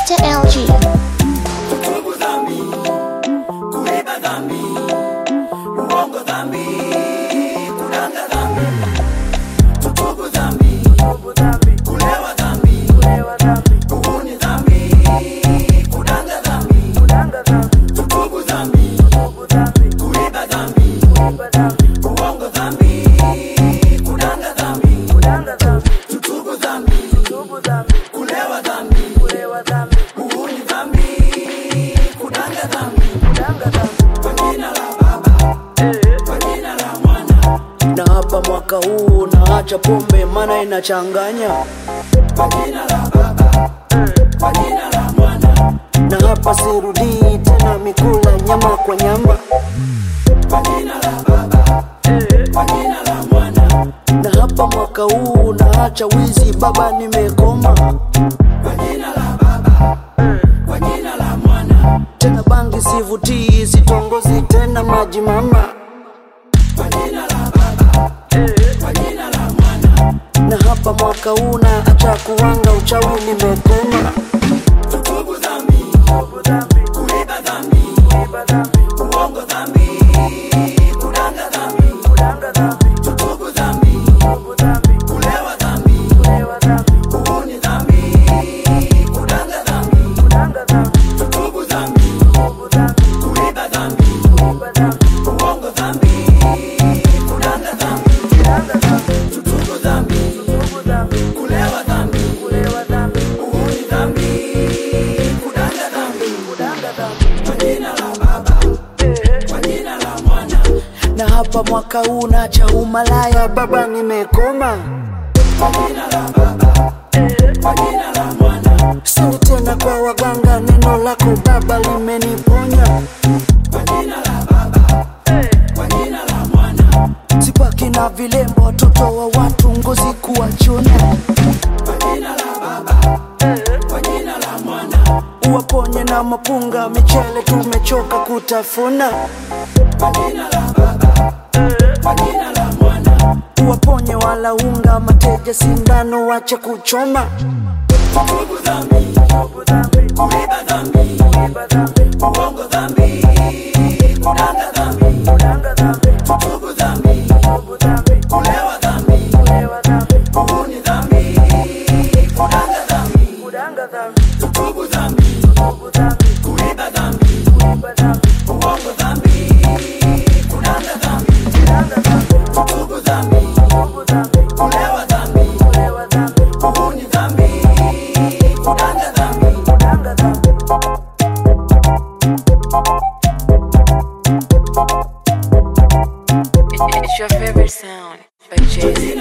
Mr. LG. Tubu dhambi, kuiba dhambi, uongo dhambi, kudanga dhambi. Tubu dhambi, kulewa dhambi, uhuni dhambi, kudanga dhambi. Tubu dhambi, kuiba dhambi, uongo dhambi, kudanga dhambi. Tubu dhambi, kulewa dhambi, uhuni dhambi, kudanga dhambi. Kwa jina la Baba, kwa jina la Mwana, na hapa mwaka huu naacha pombe mana inachanganya kwa jina la Baba, kwa jina la Mwana, na hapa sirudii tena mikula nyama kwa nyama kwa jina la Baba, kwa jina la Mwana, na hapa mwaka huu naacha wizi baba nimekoma kwa jina la Baba, kwa jina la Mwana, tena bangi sivutii sitongozi tena maji mama kwa jina la Baba, kwa jina la Mwana. na hapa mwaka huu naacha kuwanga uchawi nimekoma Tubu dhambi, kuiba dhambi, uongo dhambi, kudanga dhambi. Tubu dhambi, kulewa dhambi, uhuni dhambi, kudanga dhambi. Tubu dhambi, kuiba dhambi, uongo dhambi, kudanga dhambi. Tubu dhambi, kulewa dhambi, uhuni dhambi, kudanga dhambi. Kwa jina la Baba, kwa jina la Mwana, na hapa mwaka huu naacha umalaya baba nimekoma kwa jina la Baba, kwa jina la Mwana, sini tena kwa waganga neno lako baba limeniponya kwa jina la Baba, kwa jina la Mwana, sipaki na vilembo watoto wa watu ngozi kuwachuna kwa jina la Baba, kwa jina la Mwana, uwaponye na mapunga michele tumechoka kutafuna kwa jina la Baba, kwa jina la Mwana. uwaponye wala unga mateja sindano wache kuchoma Tubu dhambi, kuiba dhambi, uongo dhambi, kudanga dhambi. Tubu dhambi, kulewa dhambi, uhuni dhambi, kudanga dhambi. Tubu dhambi, kuiba dhambi, uongo dhambi, kudanga dhambi. Tubu dhambi, kulewa dhambi, uhuni dhambi, kudanga dhambi. It's your favorite sound by Jay Z.